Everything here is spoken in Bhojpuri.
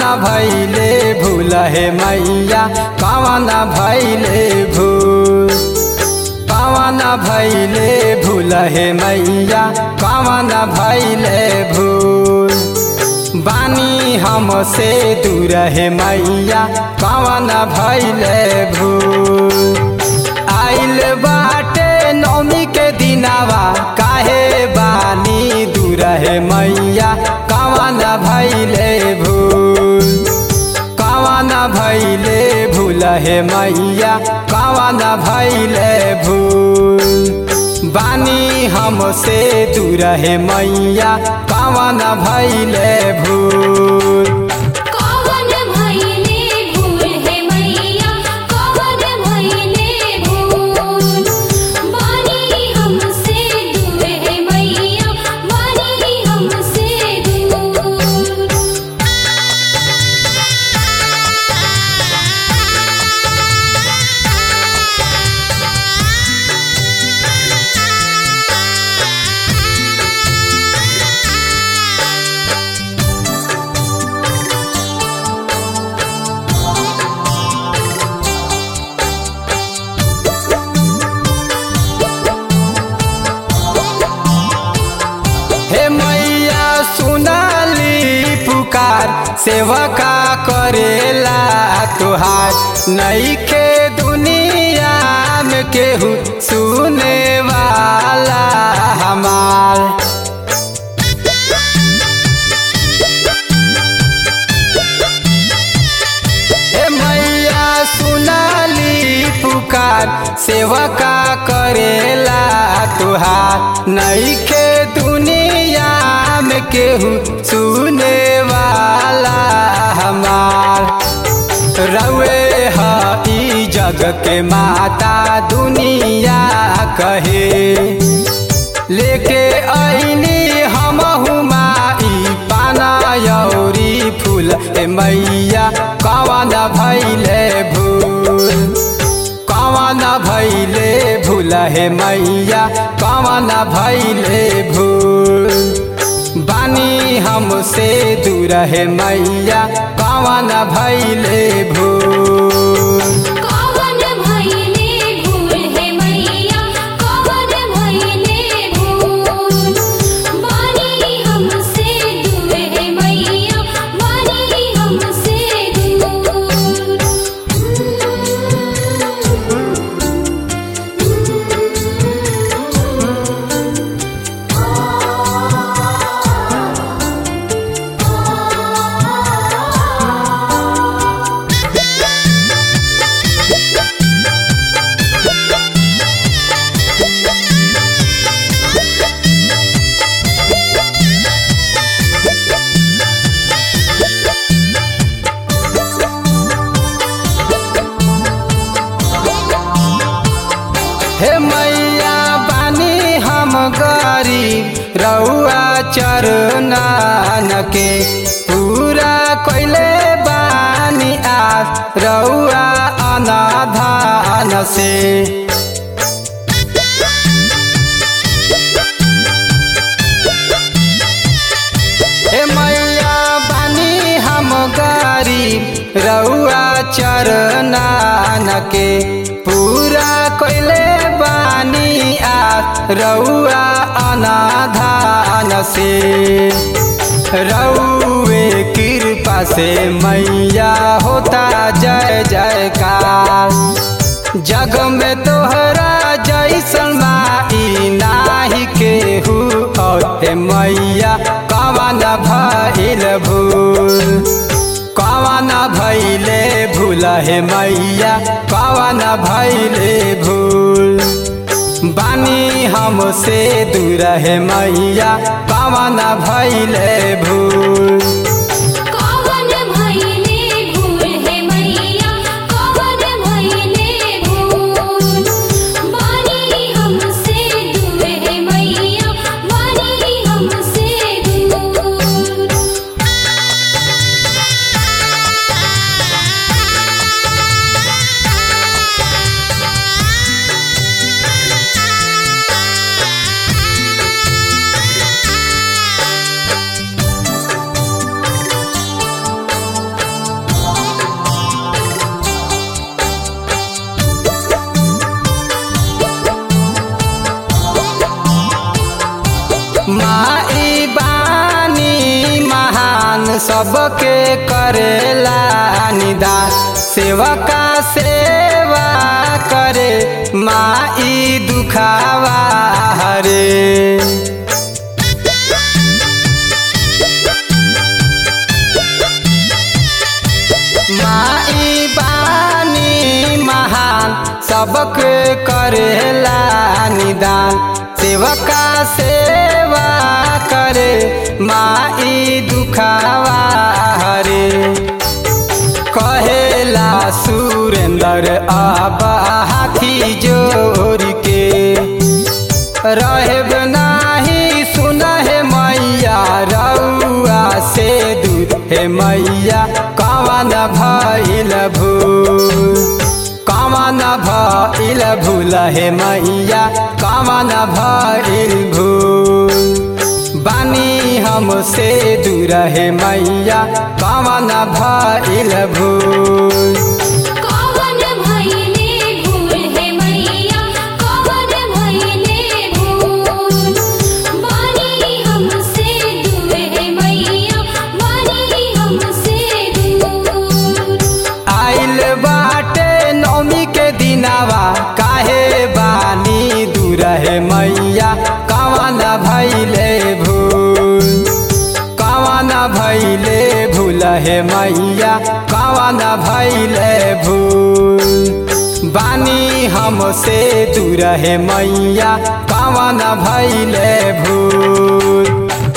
भैले भूल हे मैया कवन भैले भूल कवन भैले भूल हे मैया कवन भैले भूल बानी हमसे दूर हे मैया कवन भैले भूल आइल बाटे नौमी के दिनावा काहे बानी दूर हे मैया कवन भैले भूल कवन भैले भूल हे मैया कवन भैले भूल बानी हमसे दूर हे मैया कवन भैले भूल कवन भइले भूल हे मैया कवन भइले भूल बानी हमसे दूर हे मैया बानी हमसे दूर हे मैया सुनाली पुकार सेवका करेला तुहार नईखे दुनिया में केहू सुने वाला हमार हे मैया सुनाली पुकार सेवका करेला तुहार नईखे दुनिया में केहू सुने वाला हमार रवे ही जग के माता दुनिया कहे लेके ऐनी हमहु माई पाना यौरी फूल ए मैया कवन भैले भूल कवन भैले भूल हे मैया कवन भैले भूल बानी हमसे दूर हे मैया कवन भैले भूल कवन भइले भूल हे मैया कवन भइले भूल बानी हमसे दूर हे मैया बानी हमसे हे मैया बानी हम गरीब रउआ चरनान के पूरा कोइले बानी आस रउआ अनाधान से हे मैया बानी हम गरीब रउआ चरनान के पूरा कोइले बानी आ रउआ अनाधान से रउए कृपा से मैया होता जय जयकार जग में तोहरा जैसन माई नाही केहू और हे मैया कवन भइल भूल कवन भइले भूल हे मैया कवन भइले भूल बानी हमसे दूर हे मैया कवन भइले भूल कवन भइले भूल हे मैया कवन भइले भूल बानी हमसे दूर हे मैया बानी हमसे दूर हे सबके करेला निदान सेवका सेवा करे माई दुखावा हरे माई बानी महान सबके करेला निदान सेवका सेवा करे माई दुखावा हरे कहेला सुरेंद्र अब हाथी जोर के रहब नाही सुन हे मैया रउआ से दूर हे मैया कवन भइल भूल कवन भइल भूल हे मैया कवन भइल भूल बानी हमसे दूर हे मैया कवन भइल भूल कवन भइले भूल हे मैया कवन भइले भूल बानी हमसे दूर हे मैया बानी हमसे दूर आइल बाटे नौमी के दिनावा काहे बानी दूर है मैया कवन भैले भूल कवन भैले भूल है मैया कवन भैले भूल बानी हमसे दूर है मैया कवन भैले भूल